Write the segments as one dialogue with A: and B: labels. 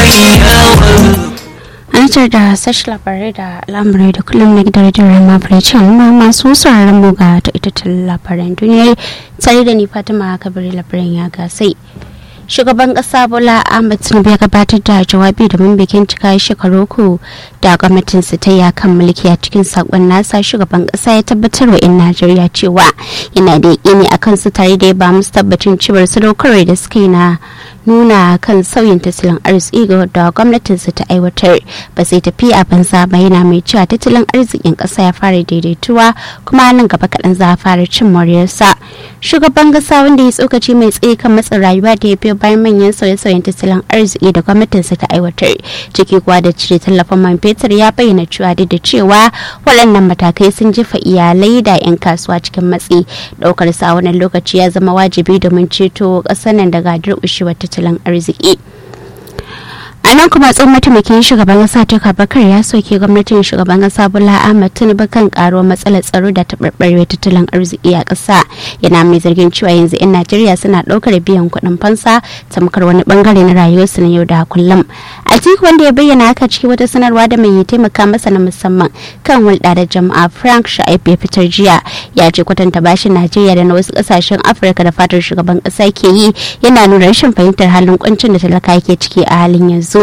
A: Anitar da sashi labarai da lamurai da kullum na gidan rediyon Rama Frechan ma masu sauraron mu ga taitattun labaran duniya tare da ni Fatima Kabiri labaran ya gasai. Shugaban kasa Bola Ahmed Tinubu ya gabatar da jawabi domin bikin cika shekaru uku da gwamnatinsa ta ya kan mulki a cikin sakon nasa shugaban kasa ya tabbatar wa 'yan Najeriya cewa yana da yaƙini a kansu tare da ya ba musu tabbacin cewar sadaukarwar da suka yi na nuna kan sauyin tattalin arziki ga da gwamnatinsa ta aiwatar ba sai tafi a banza ba yana mai cewa tattalin arzikin ƙasa ya fara daidaituwa kuma nan gaba kaɗan za a fara cin moriyarsa shugaban ƙasa wanda ya tsokaci mai tsaye kan matsin rayuwa da ya biyo bayan manyan sauye-sauyen tattalin arziki da gwamnatinsa ta aiwatar ciki kuwa da cire tallafin man fetur ya bayyana cewa duk da cewa waɗannan matakai sun jefa iyalai da 'yan kasuwa cikin matsi ɗaukar sa wannan lokaci ya zama wajibi domin ceto ƙasar nan daga durƙushewar tattalin arziki a nan kuma tsohon mataimakin shugaban kasa ta bakar ya soke gwamnatin shugaban kasa bola ahmad tinubu kan karuwar matsalar tsaro da taɓarɓarewar tattalin arziki a ƙasa yana mai zargin cewa yanzu 'yan najeriya suna ɗaukar biyan kuɗin fansa tamkar wani bangare na rayuwarsu na yau da kullum a cikin wanda ya bayyana haka cikin wata sanarwa da mai taimaka masa na musamman kan hulɗa da jama'a frank sha'ib ya fitar jiya ya ce kwatanta bashin najeriya da na wasu ƙasashen afirka da fatar shugaban ƙasa ke yi yana nuna rashin fahimtar halin kuncin da talaka ke ciki a halin yanzu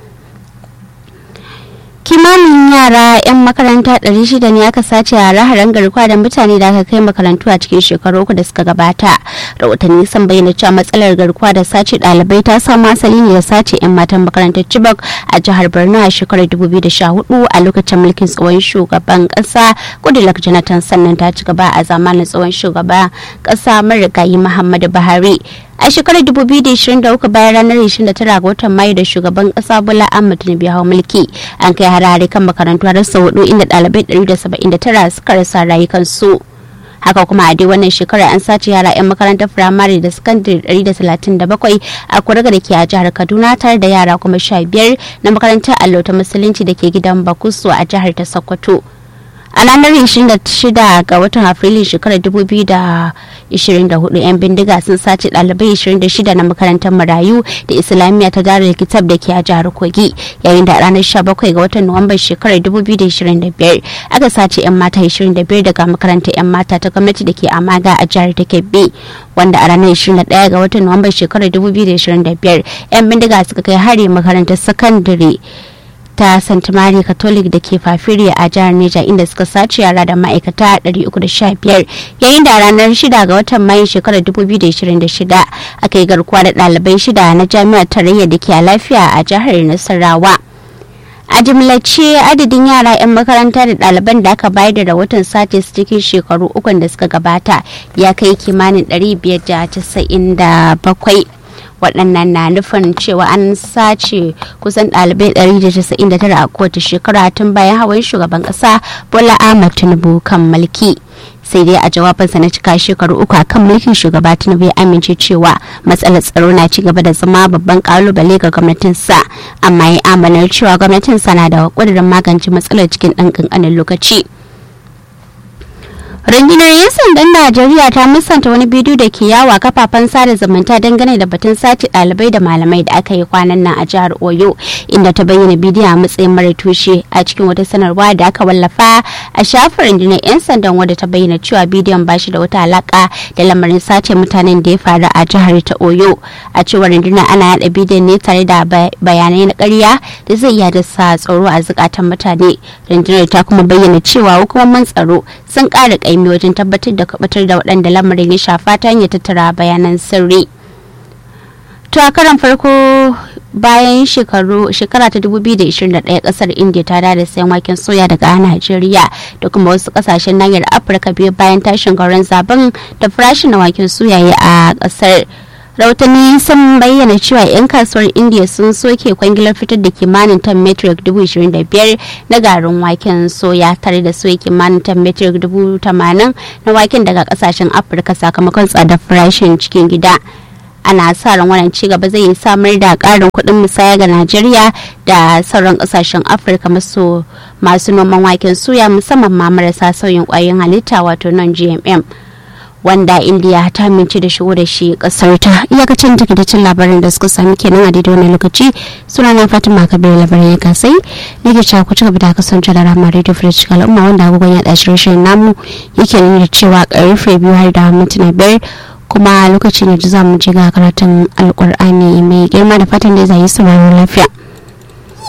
A: kimanin yara 'yan makaranta 600 ne aka sace a raharan garkuwa da mutane da aka kai makarantu a cikin shekaru uku da suka gabata rahotanni sun bayyana cewa matsalar garkuwa da sace ɗalibai ta samu asali ne da sace 'yan matan makarantar chibok a jihar borno a shekarar 2014 a lokacin mulkin tsohon shugaban ƙasa goodluck jonathan sannan ta ci gaba a zamanin tsohon shugaban ƙasa marigayi muhammadu buhari a shekarar 2023 bayan ranar 29 ga watan mayu da shugaban kasa bola ahmed tinubu hau mulki an kai harare kan makarantu har sau hudu inda dalibai 179 suka rasa rayukansu haka kuma a dai wannan shekarar an sace yara 'yan makarantar firamare da sakandare 137 a kuraga da ke a jihar kaduna tare da yara kuma 15 na makarantar allo ta musulunci da ke gidan bakusu a jihar ta sokoto a ranar 26 ga watan afrilu shekarar 2024 'yan bindiga sun sace ɗalibai 26 na makarantar marayu da islamiyya ta darar kitab da ke a jihar kogi yayin da a ranar 17 ga watan nuwamban shekarar 2025 aka sace 'yan mata 25 daga makarantar 'yan mata ta gwamnati da ke amaga a jihar ta kebbi wanda a ranar 21 ga watan nuwamban shekarar 2025 'yan bindiga suka kai hari makarantar sakandare ta St. Mary Catholic da ke Fafiriya a jihar Neja inda suka sace yara da ma'aikata 315 yayin da ranar 6 ga watan Mayu shekarar 2026 aka yi garkuwa da ɗalibai shida na jami'ar tarayya da ke a lafiya a jihar Nasarawa. a jimlace adadin yara 'yan makaranta da ɗaliban da aka bayar da rahoton sace su cikin shekaru ukun da suka gabata ya kai kimanin 597 waɗannan na nufin cewa an sace kusan ɗalibai 199 a kowace shekara tun bayan hawan shugaban ƙasa bola ahmad tinubu kan mulki sai dai a jawabinsa na cika shekaru uku akan mulkin shugaba tinubu ya amince cewa matsalar tsaro na ci gaba da zama babban kalubale ga gwamnatinsa amma ya amanar cewa gwamnatinsa na da ƙudurin magance matsalar cikin ɗan ƙanƙanin lokaci rundunar 'yan sandan najeriya ta musanta wani bidiyo da ke yawa kafafen sada zumunta dangane da batun sace ɗalibai da malamai da aka yi kwanan nan a jihar oyo inda ta bayyana bidiyon a matsayin mara tushe a cikin wata sanarwa da aka wallafa a shafin rundunar 'yan sandan wadda ta bayyana cewa bidiyon ba shi da wata alaka da lamarin sace mutanen da ya faru a jihar ta oyo a cewar rundunar ana yada bidiyon ne tare da bayanai na ƙarya da zai iya dasa tsaro a zukatan mutane rundunar ta kuma bayyana cewa hukumomin tsaro sun ƙara ƙaimi wajen tabbatar da kubatar da waɗanda lamarin ya shafa ta hanyar tattara bayanan sirri to a karan farko bayan shekaru shekara ta 2021 kasar india ta da sayan waken soya daga najeriya da kuma wasu kasashen nahiyar afirka biyu bayan tashin gauran zaben da farashin na waken soya a kasar rahotanni sun bayyana cewa 'yan kasuwar india sun soke kwangilar fitar da kimanin tan metric 25,000 na garin waken soya tare da soya kimanin tan metric 80,000 na waken daga kasashen afirka sakamakon tsadar farashin cikin gida ana sa ran wannan ci gaba zai samar da karin kuɗin musaya ga najeriya da sauran kasashen afirka maso masu noman waken soya musamman ma marasa sauyin kwayoyin halitta wato non gmm wanda indiya ta amince da shigo da shi kasar ta iyakacin takaitaccen labarin da suka sami kenan a daidai wani lokaci suna na fatima kabir labarin ya kasai nake cewa ku ci gaba da kasance da rama radio fresh al'umma wanda agogon ya ɗashi rashin namu yake nuna cewa karfe biyu har da mintuna biyar kuma lokacin da za mu je ga karatun alkur'ani mai girma da fatan da zai yi sauraron lafiya